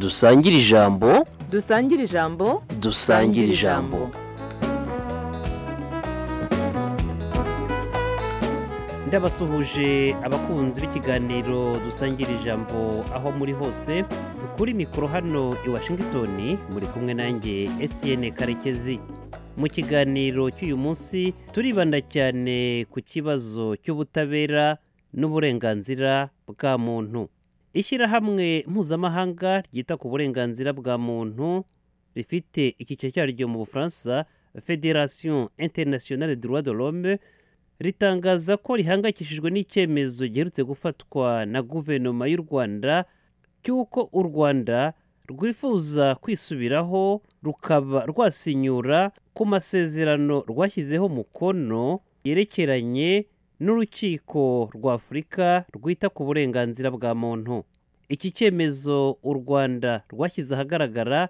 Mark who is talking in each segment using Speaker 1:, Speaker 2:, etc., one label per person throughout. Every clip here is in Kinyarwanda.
Speaker 1: dusangire ijambo
Speaker 2: dusangire ijambo
Speaker 1: dusangire ijambo
Speaker 3: ndabasuhuje abakunzi b'ikiganiro dusangira ijambo aho muri hose kuri mikoro hano i washington muri kumwe nanjye etienne karekezi mu kiganiro cy'uyu munsi turibanda cyane ku kibazo cy'ubutabera n'uburenganzira bwa muntu ishyirahamwe mpuzamahanga ryita ku burenganzira bwa muntu rifite icyiciro cyaryo mu bufaransa federation internationale droit de l'homme ritangaza ko rihangayikishijwe n'icyemezo giherutse gufatwa na guverinoma y'u rwanda cy'uko u rwanda rwifuza kwisubiraho rukaba rwasinyura ku masezerano rwashyizeho umukono yerekeranye n'urukiko rw'afurika rwita ku burenganzira bwa muntu iki cyemezo u rwanda rwashyize ahagaragara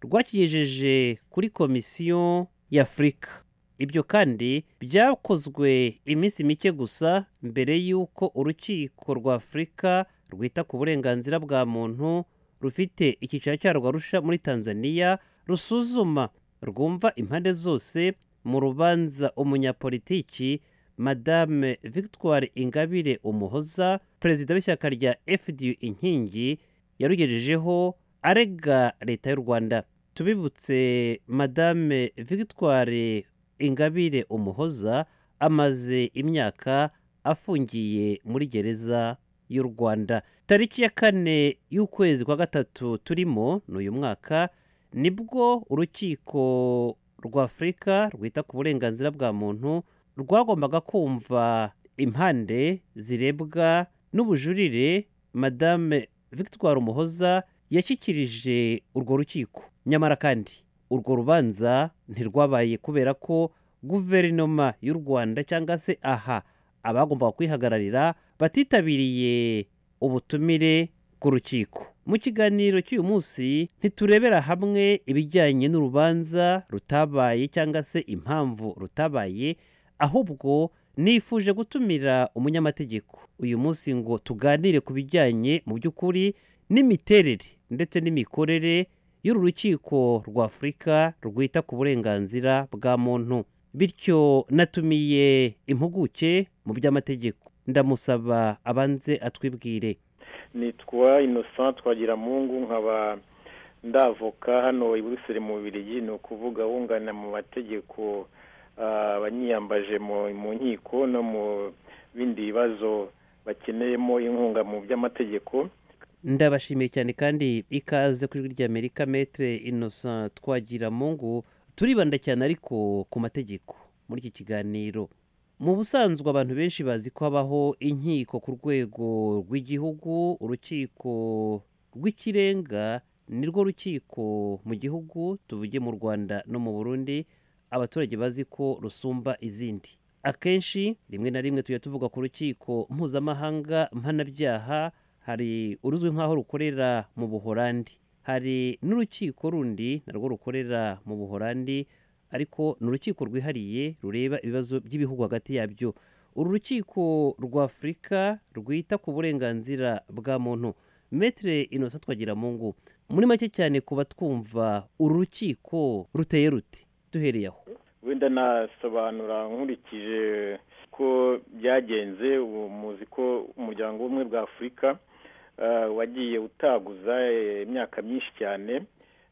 Speaker 3: rwakigejeje kuri komisiyo y'afurika ibyo kandi byakozwe iminsi mike gusa mbere y'uko urukiko rw'afurika rwita ku burenganzira bwa muntu rufite icyicaro cyarwo arusha muri tanzania rusuzuma rwumva impande zose mu rubanza umunyapolitiki madame victoire ingabire umuhoza perezida w'ishyaka rya fdu inkingi yarugejejeho arega leta y'u rwanda tubibutse madame victoire ingabire umuhoza amaze imyaka afungiye muri gereza y'u rwanda tariki ya kane y'ukwezi kwa gatatu turimo n'uyu mwaka nibwo urukiko rw'afurika rwita ku burenganzira bwa muntu rwagombaga kumva impande zirebwa n'ubujurire madame victoire umuhoza yashyikirije urwo rukiko nyamara kandi urwo rubanza ntirwabaye kubera ko guverinoma y'u rwanda cyangwa se aha abagombaga kwihagararira batitabiriye ubutumire bw'urukiko mu kiganiro cy'uyu munsi ntiturebera hamwe ibijyanye n'urubanza rutabaye cyangwa se impamvu rutabaye ahubwo nifuje gutumira umunyamategeko uyu munsi ngo tuganire ku bijyanye mu by'ukuri n'imiterere ndetse n'imikorere y'uru rukiko rw'afurika rwita ku burenganzira bwa muntu bityo natumiye impuguke mu by'amategeko ndamusaba abanze atwibwire
Speaker 4: nitwa innocent twagira mungu nkaba ndavoka hano i buruseli mu bubirigi ni ukuvuga wunganira mu mategeko abanyiyambaje mu nkiko no mu bindi bibazo bakeneyemo inkunga mu by'amategeko
Speaker 3: ndabashimiye cyane kandi ikaze ku ijwi ry'amerika metere innocent twagira mungu turibanda cyane ariko ku mategeko muri iki kiganiro mu busanzwe abantu benshi bazi ko habaho inkiko ku rwego rw'igihugu urukiko rw'ikirenga nirwo rukiko mu gihugu tuvuge mu rwanda no mu burundi abaturage bazi ko rusumba izindi akenshi rimwe na rimwe tujya tuvuga ku rukiko mpuzamahanga mpanabyaha hari uruzwi nk'aho rukorera mu buhorandi hari n'urukiko rundi narwo rukorera mu buhorandi ariko ni urukiko rwihariye rureba ibibazo by'ibihugu hagati yabyo uru rukiko rw'afurika rwita ku burenganzira bwa muntu metere inosa twagira mu ngo muri make cyane kuba twumva uru rukiko ruteye rute duhereye aho
Speaker 4: wenda nasobanura nkurikije ko byagenze muzi ko umuryango w'ubumwe bwa afurika wagiye utaguza imyaka myinshi cyane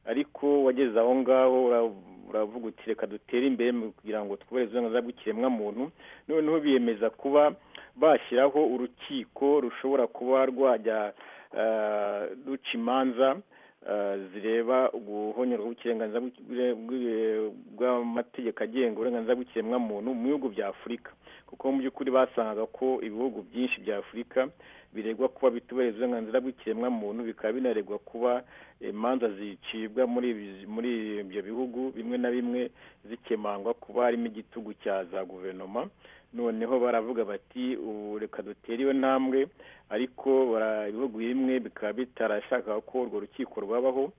Speaker 4: ariko wageze aho ngaho uravuga uti reka dutere imbere kugira ngo twubahirize uburenganzira bw'ikiremwamuntu noneho biyemeza kuba bashyiraho urukiko rushobora kuba rwajya ruca imanza zireba ubuhonyerwa bw'ikirenganzira bw'amategeko agenga uburenganzira bw'ikiremwamuntu mu bihugu bya afurika kuko mu by'ukuri basangaga ko ibihugu byinshi bya afurika biregwa kuba bitubahiriza uburenganzira bw'ikiremwamuntu bikaba binaregwa kuba imanza zicibwa muri ibyo bihugu bimwe na bimwe zikemangwa kuba harimo igitugu cya za guverinoma noneho baravuga bati ubu reka dutere iyo ntambwe ariko ibihugu bimwe bikaba bitarashaka ko urwo rukiko rwabaho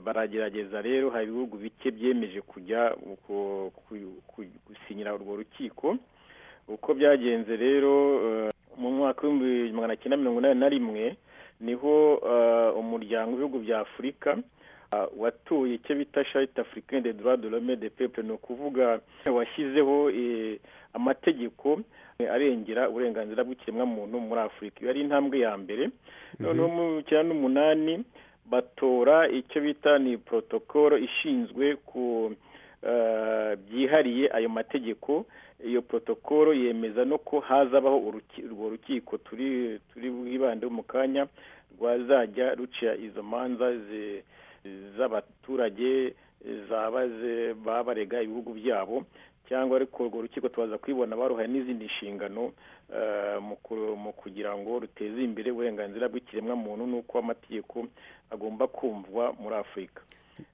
Speaker 4: baragerageza rero hari ibihugu bike byemeje kujya gusinyira urwo rukiko uko byagenze rero mu mwaka w'ibihumbi magana cyenda mirongo inani na rimwe niho ah, umuryango w'ibihugu bya afurika ah, watuye icyo bita sharite africain de droit de l'homme et de peuple ni ukuvuga washyizeho eh, amategeko eh, arengera uburenganzira bw'ikiremwamuntu muri afurika iyo ari intambwe ya mbere noneho mu cyenda n'umunani batora icyo bita ni protokolo ishinzwe ku eh, byihariye ayo mategeko iyo protokolo yemeza no ko hazabaho uruki- urwo rukiko turi turi bwibandeho mu kanya rwazajya ruca izo manza zi- z'abaturage zaba ze- baba barega ibihugu byabo cyangwa ariko urwo rukiko tubaza kwibona baruhaye n'izindi nshingano eh, mu ku- mu kugira ngo ruteze imbere uburenganzira bw'ikiremwamuntu n'uko amategeko agomba kumvwa muri afurika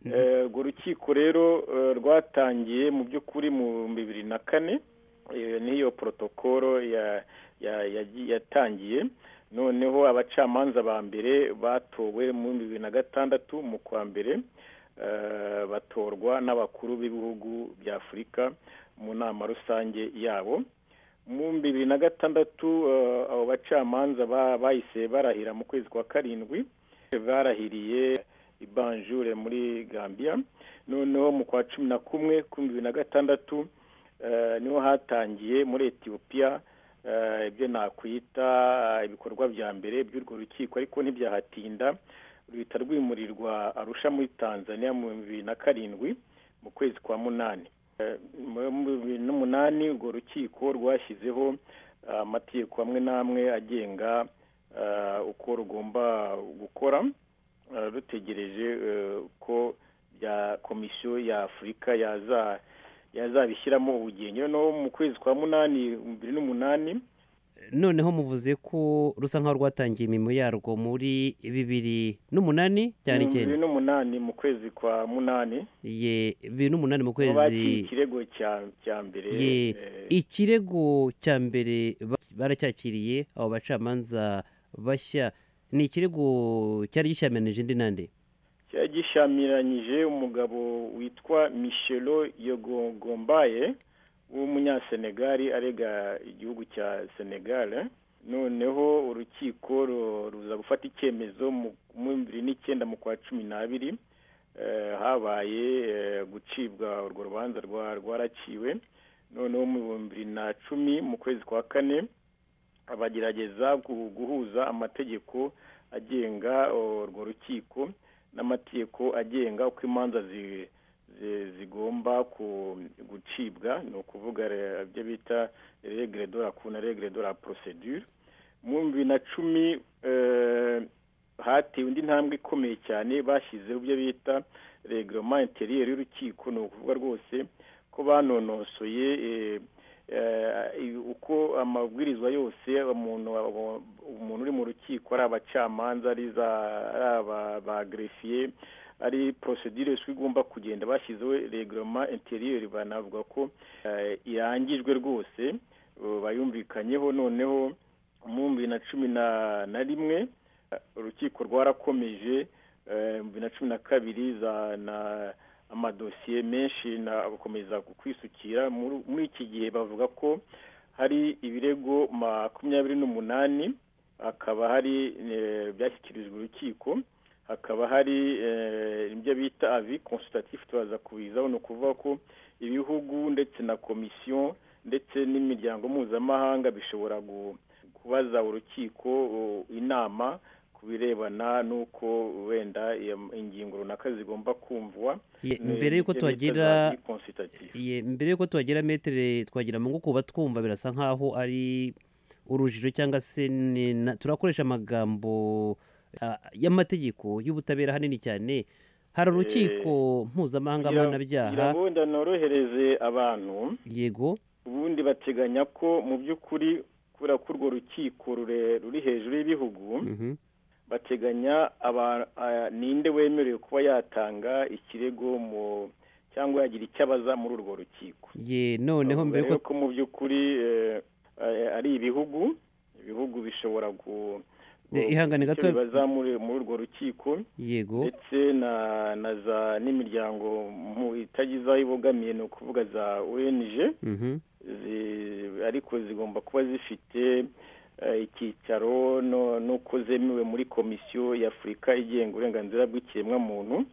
Speaker 4: Eh, urwo rukiko rero eh, rwatangiye mu by'ukuri mu bibiri na kane eh, n'iyo protokolo ya- ya- yagiye- yatangiye noneho abacamanza ba mbere batowe mu bibiri na gatandatu mu kwa mbere eh, batorwa n'abakuru b'ibihugu bya afurika mu nama rusange yabo mu bibiri na gatandatu eh, abo bacamanza ba- bahise barahira mu kwezi kwa karindwi barahiriye ibanjure muri gambia noneho mu kwa cumi na kumwe kuri bibiri na gatandatu eh, niho hatangiye muri etiyopiya eh, ibyo nakwita eh, ibikorwa bya mbere by'urwo rukiko ariko ntibyahatinda ruhita rwimurirwa arusha muri tanzania mu bibiri na karindwi mu kwezi kwa munani Eh, mu bibiri n'umunani urwo rukiko rwashyizeho eh, amategeko amwe n'amwe agenga eh, uko rugomba gukora eh, rutegereje eh, ko bya komisiyo ya afurika yaza yazabishyiramo ubugenge no mu kwezi kwa munani bibiri n'umunani
Speaker 3: noneho muvuze ko rusa nkaho rwatangiye imirimo yarwo muri bibiri n'umunani cyane icyenda
Speaker 4: bibiri n'umunani mu kwezi kwa munani
Speaker 3: ye bibiri n'umunani mu
Speaker 4: aho bakiriye
Speaker 3: kwezi
Speaker 4: ikirego cya- cya mbere
Speaker 3: ye
Speaker 4: eh,
Speaker 3: ikirego cya mbere ba- baracyakiriye abo bacamanza bashya ni ikirego cyari gishyamiranyije indi nande
Speaker 4: cyari gishyamiranyije umugabo witwa michelo yogogombaye w'umunyasenegali arega igihugu cya senegal noneho urukiko ru- ruza gufata icyemezo mu- mu bibiri n'icyenda mu kwa cumi n'abiri Eh, habaye eh, gucibwa urwo rubanza rwa- rwaraciwe noneho mu bihumbi bibiri na cumi mu kwezi kwa kane abagerageza gu- guhuza amategeko agenga oh, urwo rukiko n'amategeko agenga uko imanza zi- zi- zigomba ku- gucibwa ni ukuvuga re- ibyo bita regre de la cour na regre de la procedure mu bibiri na cumi eh, hatewe indi ntambwe ikomeye cyane bashyizeho ibyo bita reglement interieur y'urukiko ni ukuvuga rwose ko banonosoye eh, eh, i- uko amabwirizwa yose umuntu abo- umuntu uri mu rukiko ari abacamanza ari za ari aba- ba greffier ari procedure zwi igomba kugenda bashyizeho reglement interieur banavuga ko eh, irangijwe rwose eh, bayumvikanyeho noneho mu bibiri na cumi na- na rimwe urukiko rwarakomeje eh, mu bibiri na cumi na kabiri za na amadosiye menshi na agakomeza kwisukira muri muri iki gihe bavuga ko hari ibirego makumyabiri n'umunani hakaba hari eh, byashyikirijwe urukiko hakaba hari eh, ibyo bita avi consultatif tubaza kubizaho ni ukuvuga ko ibihugu ndetse na komisiyo ndetse n'imiryango mpuzamahanga bishobora gu- kubaza urukiko uh, inama ku birebana n'uko wenda iyo ingingo runaka zigomba kumvwa
Speaker 3: Ye, mbere y'uko
Speaker 4: Ibyo bita za
Speaker 3: tuhagira
Speaker 4: vie consultative.
Speaker 3: ye, mbere y'uko tuhagira metere twagira ngo kuba twumva birasa nkaho ari urujijo cyangwa se ni na- turakoresha amagambo ah, y'amategeko y'ubutabera ahanini cyane hari urukiko mpuzamahanga
Speaker 4: kugira-
Speaker 3: mpanabyaha
Speaker 4: kugira ngo wenda norohereze abantu
Speaker 3: yego
Speaker 4: ubundi bateganya ko mu by'ukuri kubera ko urwo rukiko rure- ruri hejuru y'ibihugu
Speaker 3: mhm.
Speaker 4: bateganya aba- a- ninde wemerewe kuba yatanga ikirego mu cyangwa yagira icyo abaza muri urwo rukiko
Speaker 3: ye noneho mbere
Speaker 4: Urabona
Speaker 3: y'uko
Speaker 4: ko mu by'ukuri eh, eh, ari ibihugu ibihugu bishobora ku
Speaker 3: Eh, ihangane
Speaker 4: icyo
Speaker 3: gato.
Speaker 4: bibaza muri muri urwo rukiko
Speaker 3: yego
Speaker 4: ndetse na na za n'imiryango mu itagize aho ibogamiye ni ukuvuga za ong
Speaker 3: mhm.
Speaker 4: zi- ariko zigomba kuba zifite eh, icyicaro no- n'uko zemewe muri komisiyo y'afurika igenga uburenganzira bw'ikiremwamuntu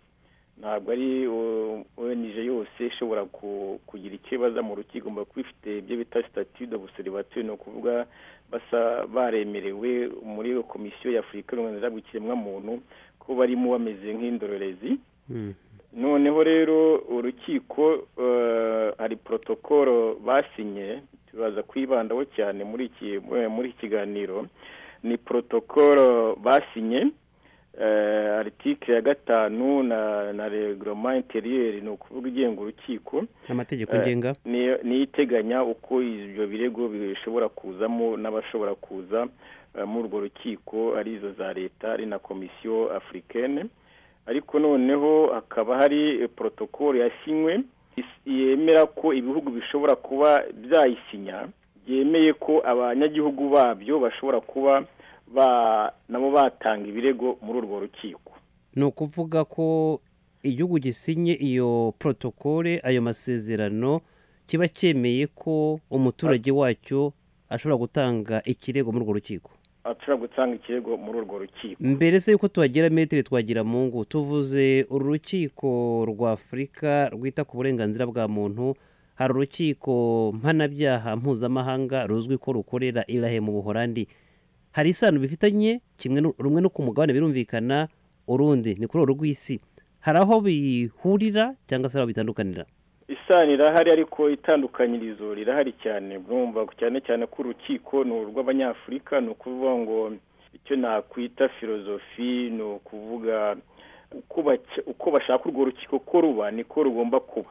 Speaker 4: ntabwo ari o- ONG yose ishobora ku- kugira icyo ibaza mu rukiko igomba kuba ifite ibyo bita statut de observateur ni ukuvuga basa baremerewe muri iyo komisiyo y'afurika y'uburenganzira bw'ikiremwamuntu ko barimo bameze nk'indorerezi
Speaker 3: Mhm.
Speaker 4: noneho rero urukiko eh, hari protokolo basinye turaza kwibandaho cyane muri iki eh, muri iki kiganiro ni protokolo basinye eh, article ya gatanu na na reglement interieur ni ukuvuga igenga urukiko
Speaker 3: amategeko
Speaker 4: Eh,
Speaker 3: ngenga
Speaker 4: ni- niyo iteganya uko ibyo birego bishobora kuzamo n'abashobora kuza eh, muri urwo rukiko arizo za leta ari na komisiyo afurikene ariko noneho hakaba hari eh, protokolo yasinywe is- yemera ko ibihugu bishobora kuba byayisinya byemeye ko abanyagihugu babyo bashobora kuba ba- nabo batanga ibirego muri urwo rukiko
Speaker 3: ni ukuvuga ko igihugu gisinye iyo protokole ayo masezerano kiba cyemeye ko umuturage wacyo ashobora gutanga ikirego muri urwo rukiko
Speaker 4: ashobora gutanga ikirego muri urwo rukiko
Speaker 3: mbere se yuko tuhagera metero twagira mungu tuvuze uru rukiko rwa afurika rwita ku burenganzira bwa muntu hari urukiko mpanabyaha mpuzamahanga ruzwi ko rukorera irahe mu buhorandi hari isano bifitanye kimwe nu- rumwe no ku mugabane birumvikana urundi ni kuri uru rw'isi hari aho bihurira cyangwa se aho bitandukanira
Speaker 4: isano irahari ariko itandukanyirizo rirahari cyane urumva cyane cyane ko urukiko ni urw'abanyafurika ni ukuvuga ngo icyo nakwita filozofi ni ukuvuga uko baca- uko bashaka urwo rukiko ko ruba niko rugomba kuba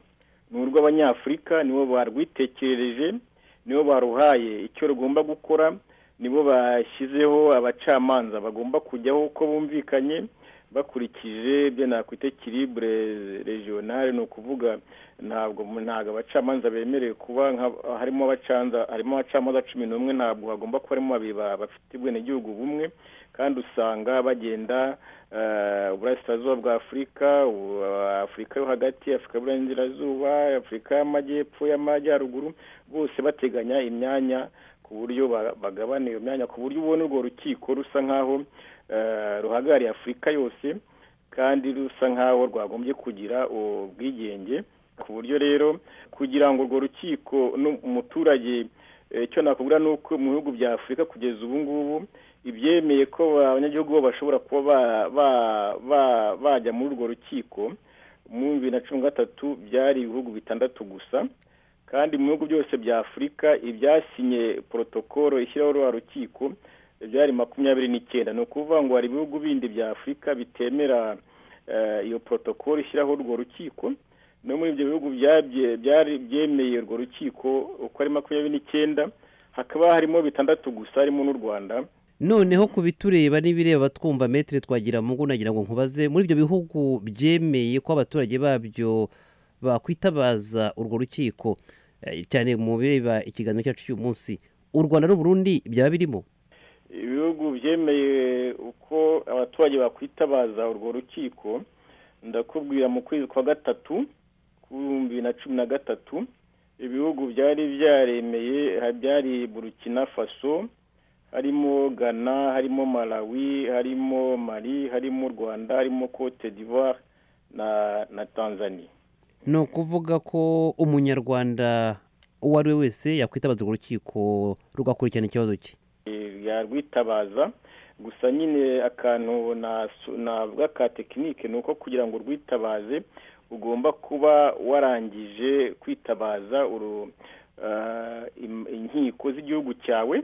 Speaker 4: ni urw'abanyafurika nibo barwitekereje nibo baruhaye icyo rugomba gukora nibo bashyizeho abacamanza bagomba kujyaho uko bumvikanye bakurikije ibyo nakwita kiribure regionale ni ukuvuga ntabwo ntabwo abacamanza bemerewe kuba nka- harimo abacanza harimo abacamanza cumi n'umwe ntabwo hagomba kuba harimo babiri ba- bafite ubwenegihugu bumwe kandi usanga bagenda eh, uburasirazuba bwa afurika u- afurika yo hagati afurika y'uburengerazuba afurika y'amajyepfo y'amajyaruguru bose bateganya imyanya ku buryo ba- bagabana iyo myanya ku buryo ubona urwo rukiko rusa nk'aho eh, ruhagarariye afurika yose kandi rusa nk'aho rwagombye kugira ubwigenge ku buryo rero kugira ngo urwo rukiko n'umuturage eh, icyo nakubwira ni uko mu bihugu bya afurika kugeza ubu ngubu ibyemeye ko abanyagihugu bo bashobora kuba ba- ba- ba- bajya muri urwo rukiko mu bibiri na cumi na gatatu byari ibihugu bitandatu gusa kandi mu bihugu byose bya afurika ibyasinye porotokolo ishyiraho rwa rukiko byari makumyabiri n'icyenda ni ukuvuga ngo hari ibihugu bindi bya afurika bitemera eh, iyo porotokolo ishyiraho urwo rukiko no muri ibyo bihugu byabye- byari byemeye urwo rukiko uko ari makumyabiri n'icyenda hakaba harimo bitandatu gusa harimo n'u rwanda
Speaker 3: noneho ku bitureba n'ibireba twumva metero twagira mu ngo nagira ngo nkubaze muri ibyo bihugu byemeye ko abaturage babyo bakwitabaza urwo rukiko eh, cyane mu bireba ikiganiro cyacu cy'uyu munsi u rwanda n'uburundi byaba birimo
Speaker 4: ibihugu byemeye uko abaturage bakwitabaza urwo rukiko ndakubwira mu kwezi kwa gatatu ibihumbi bibiri na cumi na gatatu ibihugu byari byaremeye ha- byari burukina faso harimo ghana harimo malawi harimo mali harimo u rwanda harimo cote d'ivoire na na tanzania
Speaker 3: ni ukuvuga ko umunyarwanda uwo ari we wese yakwitabaza urwo rukiko rugakurikirana ikibazo cye
Speaker 4: yarwitabaza gusa nyine akantu nasu- navuga ka tekinike ni uko kugira ngo urwitabaze ugomba kuba warangije kwitabaza uru- ah, im- inkiko z'igihugu cyawe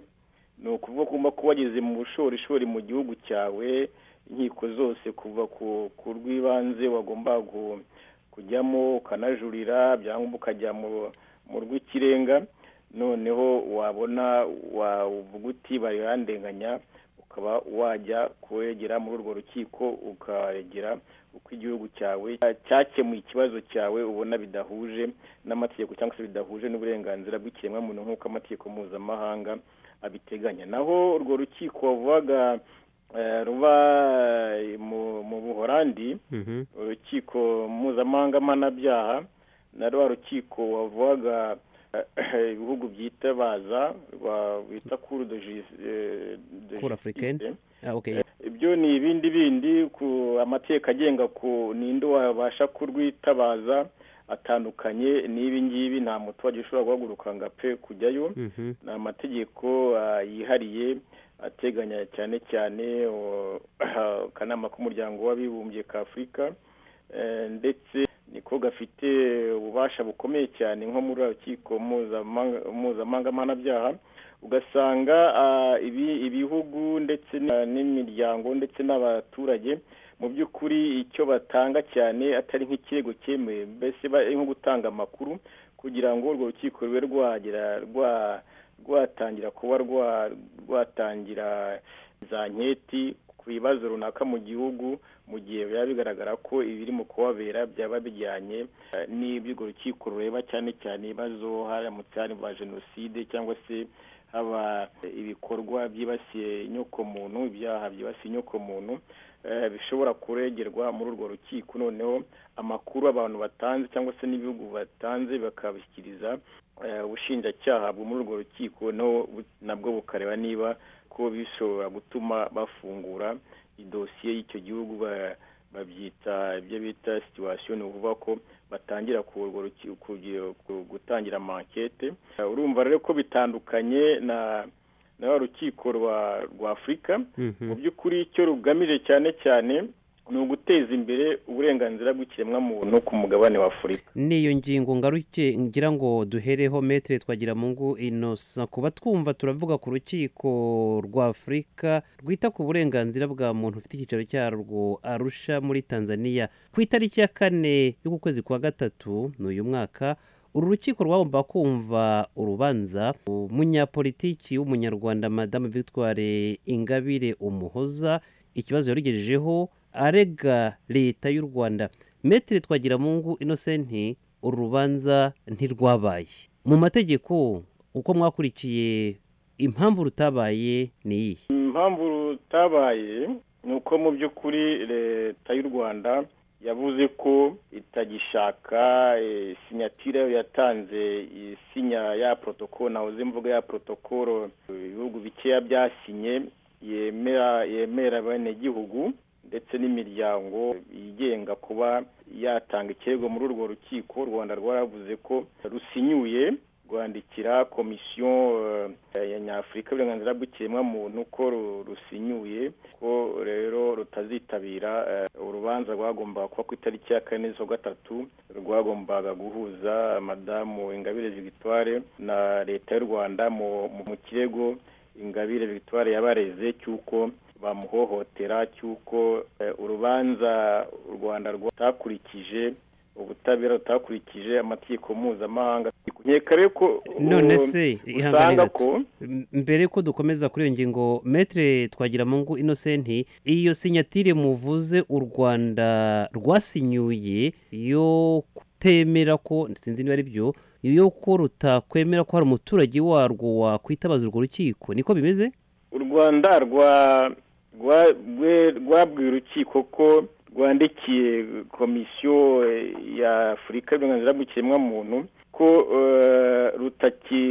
Speaker 4: ni ukuvuga ko ugomba kuba wageze mu bushorishori mu gihugu cyawe inkiko zose kuva ku- ku rw'ibanze wagomba gu- kujyamo ukanajurira byangwa ukajya mu- mu rw'ikirenga noneho wabona wavuga uti barandenganya ukaba wajya kuwegera muri urwo rukiko ukaregera uko igihugu cyawe cyakemuye ikibazo cyawe ubona bidahuje n'amategeko cyangwa se bidahuje n'uburenganzira bw'ikiremwamuntu nk'uko amategeko mpuzamahanga abiteganya naho urwo rukiko wavugaga eh, ruba eh, mu- mu buhorandi
Speaker 3: Mhm.
Speaker 4: urukiko mpuzamahanga mpanabyaha na rwa rukiko wavugaga eh, ibihugu byitabaza ba- bita kuru de jus- eh, de
Speaker 3: Cour africaine.
Speaker 4: justice.
Speaker 3: Ah, okay.
Speaker 4: ibyo ni ibindi bindi ku amateka agenga ku ninde wabasha kurwitabaza atandukanye n'ibi ngibi nta muturage ushobora guhaguruka ngo apfe kujyayo
Speaker 3: Mhm.
Speaker 4: ni amategeko ah, yihariye ateganya cyane cyane o- akanama k'umuryango w'abibumbye ka afurika Eh, ndetse niko gafite ububasha bukomeye cyane nko muri urukiko mpuzamahanga- mpuzamahanga mpanabyaha ugasanga ah, ibi- ibihugu ndetse n- n'imiryango ndetse n'abaturage mu by'ukuri icyo batanga cyane atari nk'ikirego cyemewe mbese ba- nko gutanga amakuru kugira ngo urwo rukiko rube rwagira rwa- rwatangira kuba rwa- rwatangira za nketi ku bibazo runaka mu gihugu mu gihe biba bigaragara ko ibiri mu kuhabera byaba bijyanye eh, n'iby'urwo rukiko rureba cyane cyane ibibazo haramutse harimo jenoside cyangwa se haba ibikorwa byibasiye inyokomuntu ibyaha byibasiye inyokomuntu eh, bishobora kuregerwa muri urwo rukiko noneho amakuru abantu batanze cyangwa se n'ibihugu batanze bakabishyikiriza eh, ubushinjacyaha bwo muri urwo rukiko naho bu- nabwo bukareba niba ko bishobora gutuma bafungura idosiye y'icyo gihugu ba- babyita ibyo bita situation ni ukuvuga ko batangira ku urwo ruki- ku- ku- gutangira amankete Eh, urumva rero ko bitandukanye na na rwa rukiko rwa rwa afurika
Speaker 3: Mhm.
Speaker 4: mu by'ukuri icyo rugamije cyane cyane ni uguteza imbere uburenganzira bw'ikiremwamuntu ku mugabane wa afurika
Speaker 3: n'iyo ngingo ngaruke ngira ngo duhereho metere twagira mu ngo inosa kuba twumva turavuga ku rukiko rwa afurika rwita ku burenganzira bwa muntu ufite icyicaro cyarwo arusha muri tanzania ku itariki ya kane y'ukwezi kwa gatatu ni uyu mwaka uru rukiko rwagomba kumva urubanza umunyapolitiki w'umunyarwanda madamu victoire ingabire umuhoza ikibazo yarugejejeho arega leta y'u rwanda metere twagiramungu inosenti uru rubanza ntirwabaye mu mategeko uko mwakurikiye impamvu rutabaye ni iyihe
Speaker 4: impamvu rutabaye ni uko mu by'ukuri leta y'u rwanda yavuze ko itagishaka eh, sinyatire yatanze isinya ya protokolo nahoze mvuga ya protokolo ibihugu bikeya byasinye yemera yemera abenegihugu ndetse n'imiryango yigenga kuba yatanga ikirego muri urwo rukiko u rwanda rwaravuze ko rusinyuye rwandikira komisiyo eh, ya nyafurika y'uburenganzira bw'ikiremwamuntu ko ru- rusinyuye ko rero rutazitabira eh, urubanza rwagombaga kuba ku itariki ya kane z'ukwa gatatu rwagombaga guhuza madamu ingabire victoire na leta y'u rwanda mu mu- mu kirego ingabire victoire yabareze cy'uko bamuhohotera cy'uko eh, urubanza u rwanda rwatakurikije ubutabera rutakurikije amategeko mpuzamahanga nkeka rero ko
Speaker 3: none
Speaker 4: ubu-
Speaker 3: se ihangane
Speaker 4: usanga
Speaker 3: gato
Speaker 4: ko
Speaker 3: M- mbere ko dukomeza kuri iyo ngingo metere twagiramungu inosenti iyo sinyatire muvuze u rwanda rwasinyuye yo kutemera ko sinzi niba ari byo yo ko rutakwemera ko hari umuturage warwo wakwitabaza urwo rukiko niko bimeze
Speaker 4: u rwanda rwa- rwa- rwe- rwabwiye urukiko ko rwandikiye komisiyo eh, ya afurika y'uburenganzira bw'ikiremwamuntu ko eh, rutaki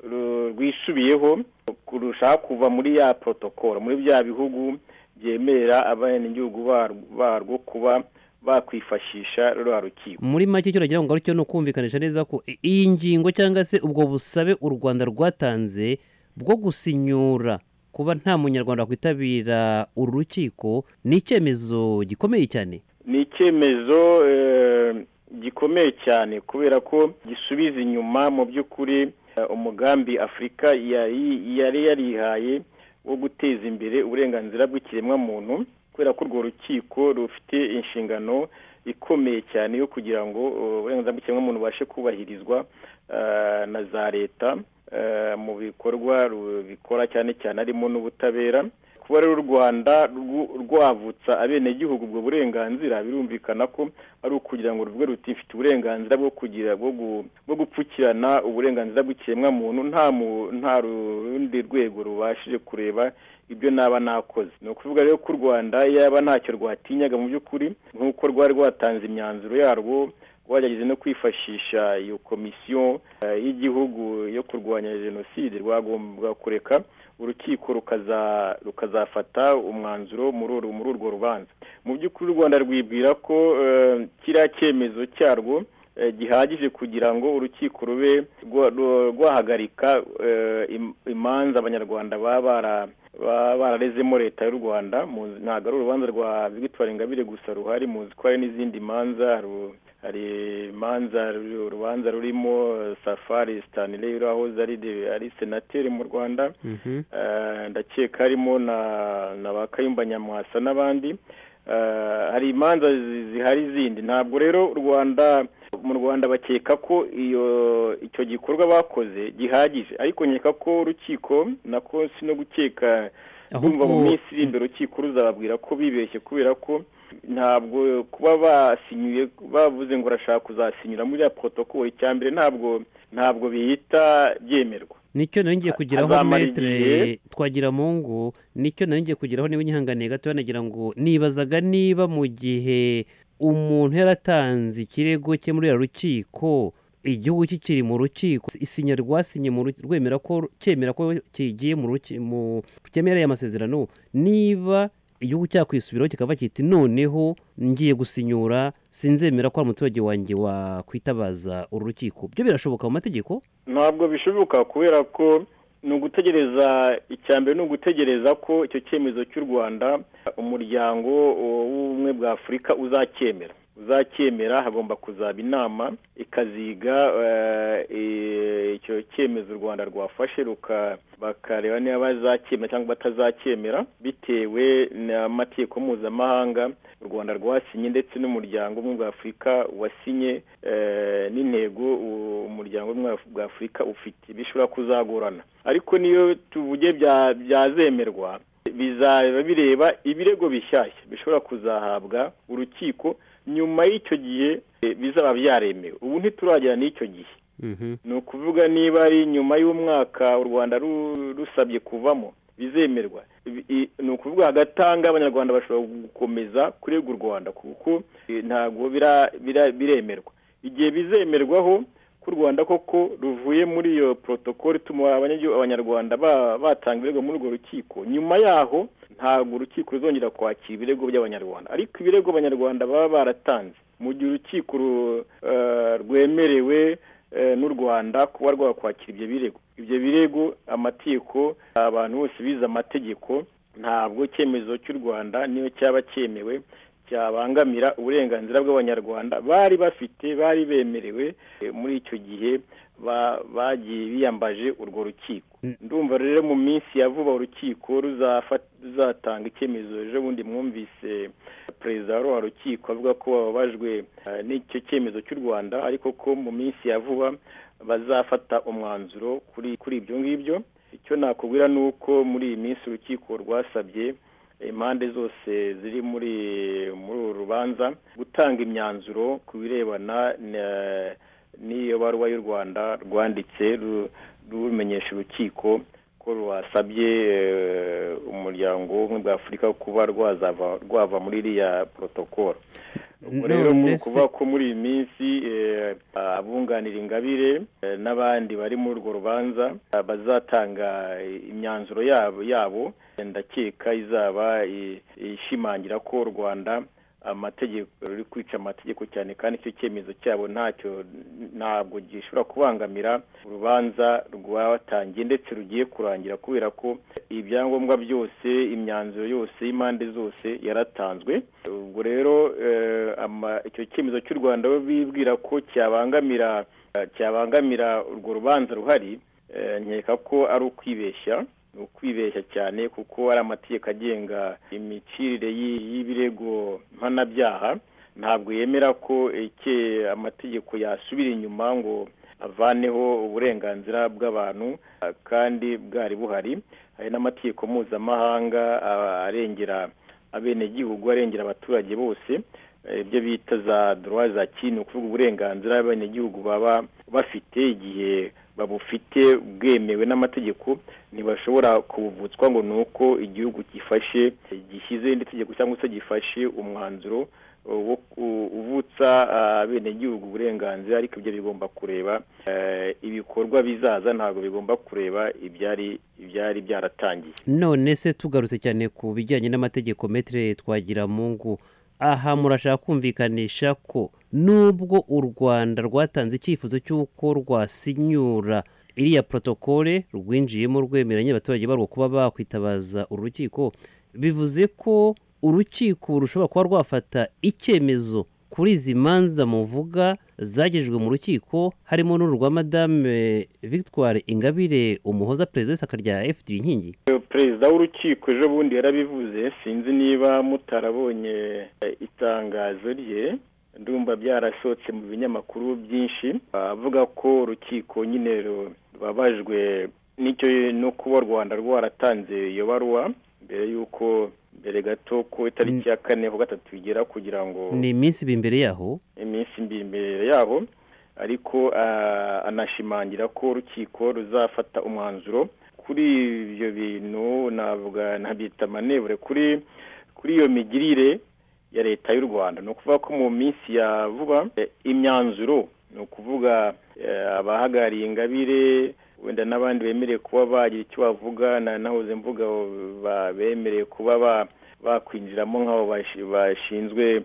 Speaker 4: ru- rwisubiyeho kurushaho kuva muri ya protokolo muri bya bihugu byemerera abenegihugu bar- barwo kuba bakwifashisha ruriya rukiko
Speaker 3: muri make icyo nagira ngo ngaruke ni ukumvikanisha neza ko i- iyi ngingo cyangwa se ubwo busabe u rwanda rwatanze bwo gusinyura kuba nta munyarwanda wakwitabira uru rukiko ni icyemezo gikomeye cyane
Speaker 4: ni icyemezo eh, gikomeye cyane kubera ko gisubiza inyuma mu by'ukuri eh, umugambi afurika yari yari yarihaye wo guteza imbere uburenganzira bw'ikiremwamuntu kubera ko urwo rukiko rufite inshingano ikomeye cyane yo kugira ngo eh, uburenganzira bw'ikiremwamuntu bubashe kubahirizwa eh, na za leta eh, mu bikorwa bikora cyane cyane harimo n'ubutabera kuba rero u rwanda rwu- rwavutsa abenegihugu ubwo burenganzira birumvikana ko ari ukugira ngo ruvuge ruti mfite uburenganzira bwo kugira bwo gu- bwo gupfukirana uburenganzira bw'ikiremwamuntu nta mu- nta rundi rwego rubashije kureba ibyo naba nakoze ni ukuvuga rero ko u rwanda yaba ntacyo rwatinyaga mu by'ukuri nk'uko rwari rwatanze imyanzuro yarwo wagerageza no kwifashisha iyo komisiyo eh, y'igihugu yo kurwanya jenoside rwagombaga kureka urukiko rukaza rukazafata umwanzuro muri uru- muri urwo rubanza mu by'ukuri u rwanda rwibwira ko eh, kiriya cyemezo cyarwo eh, gihagije kugira ngo urukiko rube rwa- rwa- rwahagarika eh, im- imanza abanyarwanda baba bara- baba bararezemo leta y'u rwanda muzi- ntabwo ari urubanza rwa victoire ingabire gusa ruhari muzi ko hari n'izindi manza ru- hari imanza ru- urubanza rurimo eh, safari stanley urahoze ari de- ari senateri mu rwanda Eh, ndakeka harimo na na ba kayumba nyamwasa n'abandi Eh, hari imanza zi- zihari zindi ntabwo rero u rwanda mu rwanda bakeka ko iyo icyo gikorwa bakoze gihagije ariko nkeka ko urukiko nako si no gukeka
Speaker 3: ahubwo
Speaker 4: ndumva mu minsi iri imbere urukiko ruzababwira ko bibeshye kubera ko ntabwo kuba basinyuye bavuze ngo urashaka kuzasinyura muri ya protokolo icya mbere ntabwo ntabwo bihita byemerwa
Speaker 3: nicyo nari ngiye kugeraho
Speaker 4: azamara
Speaker 3: metere
Speaker 4: igihe.
Speaker 3: twagira mu ngo nicyo nari ngiye kugeraho niba unyihanganiye gato nagira ngo nibazaga niba mu gihe umuntu yaratanze ikirego cye muri uru rukiko igihugu kikiri mu rukiko isinya rwasinye mu rukiko rwemera ko cyemera ko kigiye mu ruki- mu cyemereye amasezerano niba igihugu cyakwisubiraho kikava kiti noneho ngiye gusinyura sinzemera ko ari umuturage wanjye wakwitabaza uru rukiko byo birashoboka mu mategeko
Speaker 4: ntabwo bishoboka kubera ko ni ugutegereza icya mbere ni ugutegereza ko icyo cyemezo cy'u rwanda umuryango w'ubumwe bwa afurika uzacyemera uzacyemera hagomba kuzaba inama ikaziga eh, eh, icyo cyemezo u rwanda rwafashe ruka- bakareba niba bazacyemera cyangwa batazacyemera bitewe n'amategeko mpuzamahanga u rwanda rwasinye ndetse n'umuryango umwe bwa afurika wasinye eh, n'intego u- umuryango umwe bwa afurika ufite bishobora kuzagorana ariko niyo tuvuge bya- byazemerwa bizaba bireba ibirego bishyashya bishobora kuzahabwa urukiko nyuma y'icyo gihe eh, bizaba byaremewe ubu ntituragera n'icyo gihe ni ukuvuga niba ari nyuma y'umwaka u rwanda ru- rusabye kuvamo bizemerwa Ibi- i- ni ukuvuga agatanga abanyarwanda bashobora gukomeza kurega u rwanda kuko eh, ntabwo bira- bira- biremerwa igihe bizemerwaho ko u rwanda koko ruvuye muri iyo protokoli ituma abanyagihugu- abanyarwanda ba- batanga ibirego muri urwo rukiko nyuma yaho ntabwo urukiko ruzongera kwakira ibirego by'abanyarwanda ariko ibirego abanyarwanda baba baratanze mu gihe urukiko ru- eh, rwemerewe eh, n'u rwanda kuba rwakwakira ibyo birego ibyo birego amategeko abantu bose bize amategeko ntabwo icyemezo cy'u rwanda niyo cyaba cyemewe cyabangamira uburenganzira bw'abanyarwanda bari bafite bari bemerewe eh, muri icyo gihe ba- bagiye biyambaje urwo rukiko ndumva rero mu minsi ya vuba urukiko ruzafa- ruzatanga icyemezo ejo bundi mwumvise perezida wa rwa rukiko avuga ko bababajwe eh, n'icyo cyemezo cy'u rwanda ariko ko mu minsi ya vuba bazafata umwanzuro kuri kuri ibyo ngibyo icyo nakubwira ni uko muri iyi minsi urukiko rwasabye impande zose ziri muri muri uru rubanza gutanga imyanzuro ku birebana na- n'iyo baruwa y'u rwanda rwanditse ru- rumenyesha urukiko ko rwasabye eh, umuryango w'ubumwe bwa afurika kuba rwazava rwava muri iriya protokolo ubwo rero
Speaker 3: None
Speaker 4: muri
Speaker 3: se-
Speaker 4: ukuvuga ko muri iyi minsi eh, abunganira ingabire eh, n'abandi bari muri urwo rubanza eh, bazatanga imyanzuro yabo yabo ndakeka izaba i- ishimangira ko u rwanda amategeko ruri kwica amategeko cyane kandi icyo cyemezo cyabo ntacyo ntabwo gishobora kubangamira urubanza rwatangiye ndetse rugiye kurangira kubera ko ibyangombwa byose imyanzuro yose y'impande zose yaratanzwe ubwo rero eh, ama- icyo cyemezo cy'u rwanda bo bibwira ko cyabangamira eh, cyabangamira urwo rubanza ruhari eh, nkeka ko ari ukwibeshya ni ukwibeshya cyane kuko ari amategeko agenga imicirire y'i- y'ibirego mpanabyaha ntabwo yemera ko icye amategeko yasubira inyuma ngo avaneho uburenganzira bw'abantu eh, kandi bwari buhari hari n'amategeko mpuzamahanga ah, arengera abenegihugu arengera abaturage bose eh, ibyo bita za droit za ki ni ukuvuga uburenganzira abenegihugu baba bafite igihe babufite bwemewe n'amategeko ntibashobora kubuvutswa ngo ni uko igihugu gifashe gishyize irindi tegeko cyangwa se gifashe umwanzuro wo ku- uvutsa abenegihugu uburenganzira ariko ibyo bigomba kureba eh, ibikorwa bizaza ntabwo bigomba kureba ibyari ibyari byaratangiye
Speaker 3: none se tugarutse cyane ku bijyanye n'amategeko metere twagira mungu aha murashaka kumvikanisha ko nubwo u rwanda rwatanze icyifuzo cy'uko rwasinyura iriya protokole rwinjiyemo rwemeranya abaturage barwo kuba bakwitabaza uru rukiko bivuze ko urukiko rushobora kuba rwafata icyemezo kuri izi manza muvuga zagejejwe mu rukiko harimo n'uru rwa madame victoire ingabire umuhoza perezida w'ishyaka rya fd inkingi
Speaker 4: Eh, perezida w'urukiko ejo bundi yarabivuze sinzi niba mutarabonye eh, itangazo rye ndumva byarasohotse mu binyamakuru byinshi avuga ko urukiko nyine ru- rubabajwe n'icyo no kuba u rwanda rwaratanze iyo baruwa mbere y'uko mbere gato ku itariki ya kane ku gatatu igera kugira ngo
Speaker 3: ni iminsi ibiri imbere yaho
Speaker 4: iminsi mbi imbere yaho ariko ah, anashimangira ko urukiko ruzafata umwanzuro kuri ibyo bintu navuga ntabyita manevure kuri kuri iyo migirire ya leta y'u rwanda ni ukuvuga ko mu minsi ya vuba eh, imyanzuro ni ukuvuga eh, abahagariye ingabire wenda n'abandi bemerewe kuba bagira icyo bavuga na nahoze mvuga ba- bemerewe kuba ba- bakwinjiramo nk'abo bashi- bashinzwe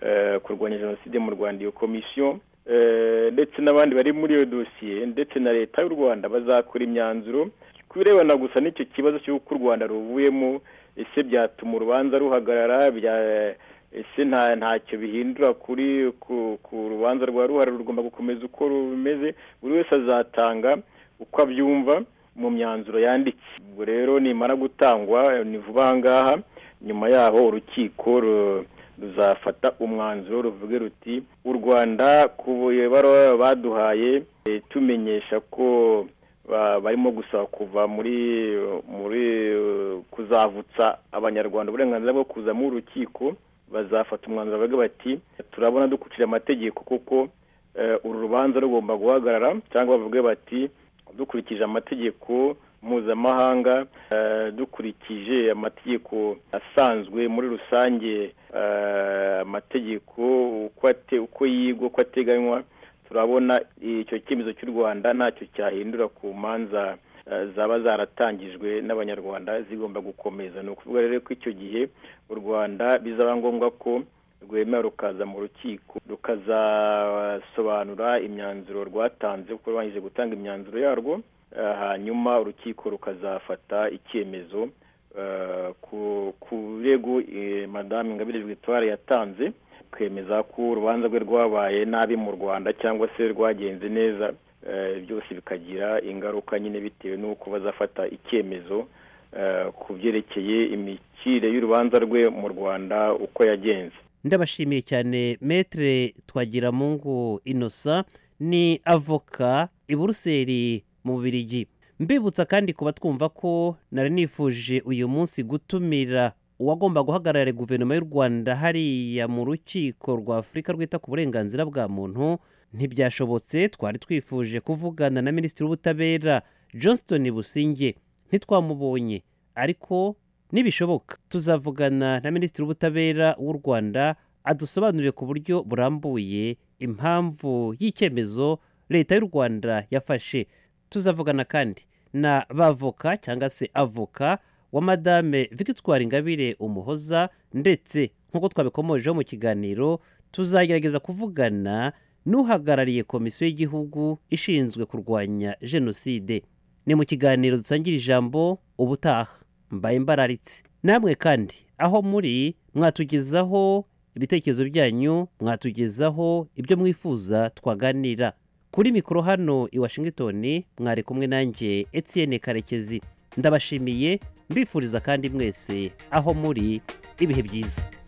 Speaker 4: eh, kurwanya jenoside mu rwanda iyo komisiyo eh, ndetse n'abandi bari muri iyo dosiye ndetse na leta y'u rwanda bazakora imyanzuro ku birebana gusa n'icyo kibazo cy'uko u rwanda ruvuyemo ese byatuma urubanza ruhagarara bya ese nta ntacyo bihindura kuri ku, ku rubanza rwa ruhare rugomba gukomeza uko rumeze buri wese azatanga uko abyumva mu myanzuro yanditse ubwo rero nimara gutangwa eh, ni vuba aha ngaha nyuma yaho urukiko ru- ruzafata umwanzuro ruvuge ruti u rwanda ku ibaruwa baduhaye eh, tumenyesha ko ba- barimo gusaba kuva muri muri eh, kuzavutsa abanyarwanda uburenganzira bwo kuza mu rukiko bazafata umwanzuro bavuga bati turabona dukurikije amategeko kuko eh, uru rubanza rugomba guhagarara cyangwa bavuge bati dukurikije amategeko mpuzamahanga eh, dukurikije amategeko asanzwe muri rusange eh, amategeko uko ate- uko yigwa uko ateganywa turabona icyo cyemezo cy'u rwanda ntacyo cyahindura ku manza eh, zaba zaratangijwe n'abanyarwanda zigomba gukomeza ni ukuvuga rero ko icyo gihe u rwanda bizaba ngombwa ko rwemera rukaza mu rukiko rukazasobanura imyanzuro rwatanze kuko rwangije gutanga imyanzuro yarwo eh, hanyuma urukiko rukazafata icyemezo eh, ku- ku birego eh, madamu ingabire victoire yatanze kwemeza ko urubanza rwe rwabaye nabi mu rwanda cyangwa se rwagenze neza eh, byose bikagira ingaruka nyine bitewe n'uko bazafata icyemezo eh, ku byerekeye imikire y'urubanza rwe mu rwanda uko yagenze
Speaker 3: ndabashimiye cyane metere twagiramungu innocent ni avoka i buruseli mu bubirigi mbibutsa kandi kuba twumva ko nari nifuje uyu munsi gutumira uwagomba guhagararira guverinoma y'u rwanda hariya mu rukiko rwa afurika rwita ku burenganzira bwa muntu ntibyashobotse twari twifuje kuvugana na minisitiri w'ubutabera johnston businge ntitwamubonye ariko nibishoboka tuzavugana na minisitiri w'ubutabera w'u rwanda adusobanurire ku buryo burambuye impamvu y'icyemezo leta y'u rwanda yafashe tuzavugana kandi na bavoka cyangwa se avoka wa madame victoire ingabire umuhoza ndetse nk'uko twabikomojeho mu kiganiro tuzagerageza kuvugana n'uhagarariye komisiyo y'igihugu ishinzwe kurwanya jenoside ni mu kiganiro dusangira ijambo ubutaha mbaye mbararitse namwe kandi aho muri mwatugezaho ibitekerezo byanyu mwatugezaho ibyo mwifuza twaganira kuri mikoro hano i washington mwari kumwe nanjye etienne karekezi ndabashimiye mbifuriza kandi mwese aho muri ibihe byiza